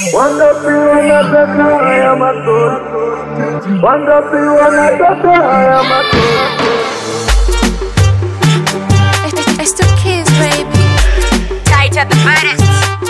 Wangapi wanataka haya matunda? Wangapi wanataka haya matunda? It's, it's the kids, baby. Tight at the baddest.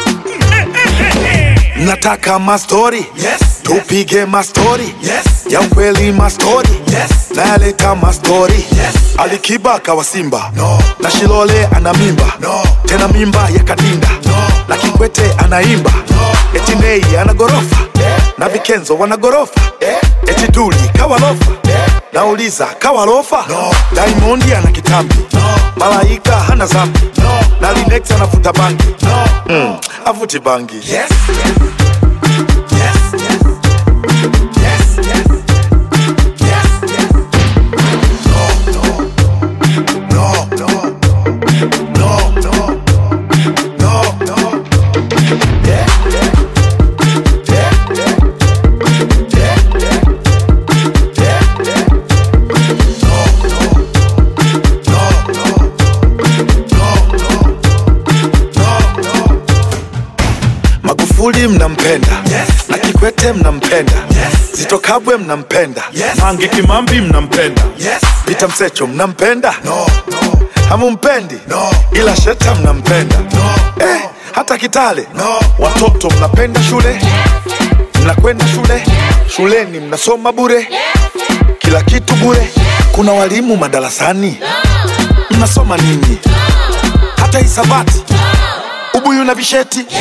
Nataka mastori Yes. tupige mastori Yes. ya ukweli mastori Yes. nayaleta mastori Yes. alikiba kawa simba No. na shilole ana mimba No. tena mimba ya kadinda No. na kikwete anaimba No. eti nei ana gorofa Yeah. na vikenzo wana gorofa Yeah. eti duli kawalofa Yeah. nauliza kawalofa No. daimondi ana kitambi No. malaika hana zambi No. na linex anavuta bangi No. mm, avuti bangi Yes. Yes. Yes. Yes. Yes. Yes. Yes. Yes. No. No. No. No. No. No. No. No. Yeah. Yeah. Yeah. Yeah. Yeah. Yeah. Yeah. Yeah. No. No. No. No. No. No. No. magufuli mnampenda Yes. na kikwete mnampenda Yes. zito kabwe mnampenda Yes. mange kimambi mnampenda Yes. pita msecho mnampenda No. No. hamumpendi No. ila sheta mnampenda No. eh, hata kitale No. watoto mnapenda shule mnakwenda shule shuleni mnasoma bure kila kitu bure kuna walimu madarasani mnasoma nini hata hisabati ubuyu na visheti Yes.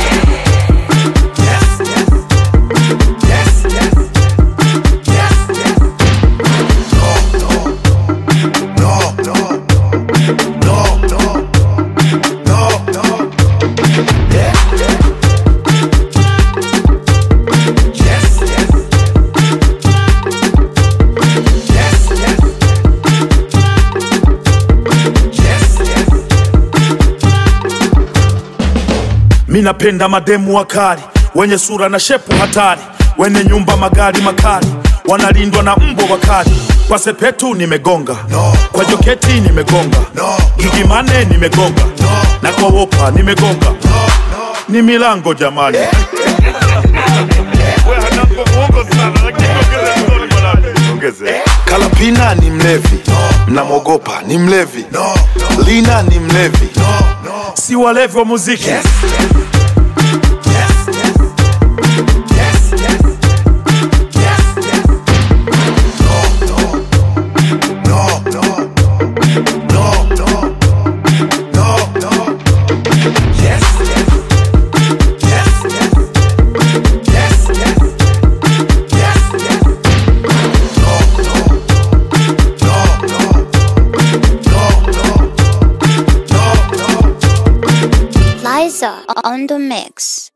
Yes. Yes. Yes. Yes. Yes. No. No. No. No. No. No. No. No. Yeah. Yeah. Yes. Yes. Yes. Yes. Yes. Yes. mi napenda mademu wakali wenye sura na shepu hatari wenye nyumba magari makali wanalindwa na mbwa wakali kwa sepetu nimegonga No. kwa joketi nimegonga No. gigimane nimegonga No. na kwa wopa nimegonga No. No. ni milango jamani kalapina ni mlevi mnamwogopa ni mlevi No. No. lina ni mlevi No. No. si walevi wa muziki Yes. Yes. Yes. Yes. Yes. Yes. Yes. No. No. No. No. No. No. No. No. Yes. Yes. Yes. Yes. Yes. Yes. Yes. Yes. No. No. No. No. No. No. No. No. Liza on the mix.